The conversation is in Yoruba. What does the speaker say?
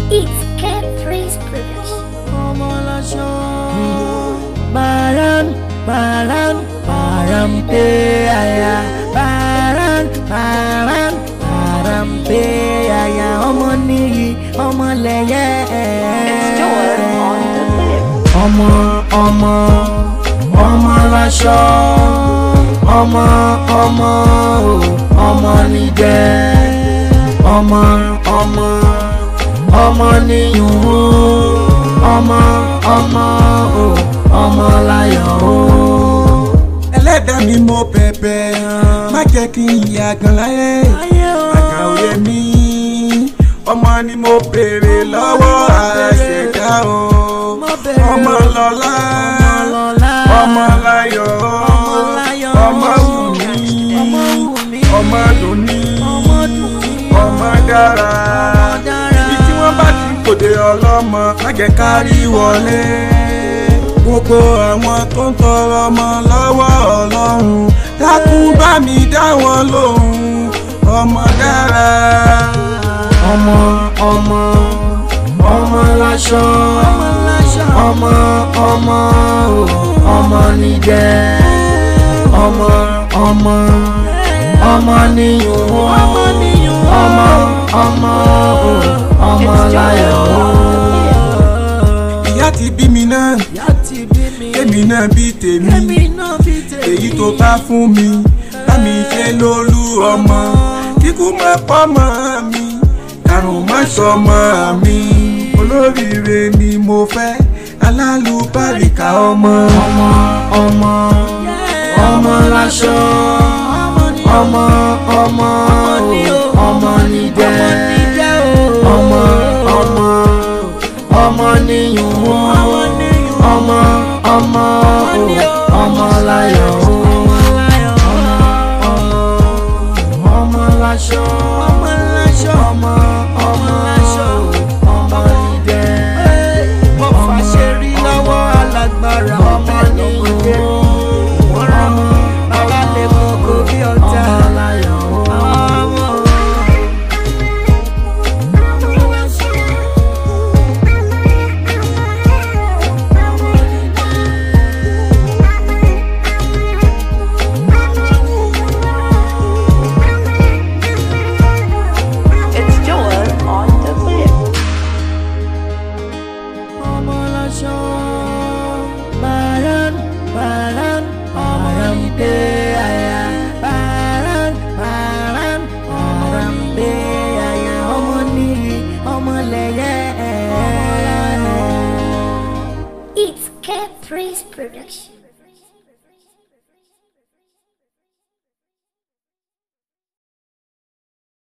It's Capri's production. ọmọ lọ́sọ̀. Baran, baran, baran pe aya. Baran, baran, baran pe aya. Ọmọ nìyí, ọmọ lẹ́yẹ. Ọmọ, ọmọ, ọmọ lọ́sọ̀. Ọmọ, ọmọ, o, ọmọ nìjẹ́. Ọmọ, ọmọ, ọmọ nìyún ọmọ ọmọ o ọmọ láyọ̀ o. ẹlẹ́dàá mi mo bẹ̀bẹ̀ má jẹ́ kí n yà gan láyé àgbà òye mi ọmọ ni mo béèrè lọ́wọ́ àṣẹ̀dá o ọmọ lọ́lá ọmọ láyọ̀ ọmọ wù mí ọmọ dùn ní ọmọ dára ibi tí wọ́n bá ti kòdè ọlọ́mọ má jẹ́ ká rí wọlé gbogbo àwọn tó ń tọrọ ọmọ lọ́wọ́ ọlọ́run dákun bá mi dá wọn lóhùn ọmọ dára. ọmọ ọmọ ọmọ láṣọ ọmọ ọmọ o ọmọ nìjẹ́ ọmọ ọmọ ọmọ nìyún ọmọ ọmọ o ọmọ láyọ̀ o. ìyá ti bí mi náà kémi náà bí tèmi èyí tó bá fún mi bá mi ṣe lólú ọmọ kíkú má pọ́mọ mi àrùn má sọmọ mi olóríire ni mo fẹ́ alálùbáríkà ọmọ. ọmọ ọmọ ọmọ láṣọ ọmọ ọmọ o ọmọ nìjẹ́ ọmọ ọmọ ọmọ nìyún ọmọ ọmọ o ọmọ láyọ̀ o ọmọ ọmọ láṣọ ọmọ ọmọ ọmọ o ọmọ nìjẹ́ ọmọ rí lọ́wọ́ alágbára ọmọ nìyún ọmọ bàbá lè kókó bí ọ̀tá. ọmọ láyọ̀ o. It's Joel on the flip. ọmọ lọ́sọ̀ baran baran baran pe aya baran baran baran pe aya ọmọ nìyí ọmọ lẹ́yẹ. It's Capri's production.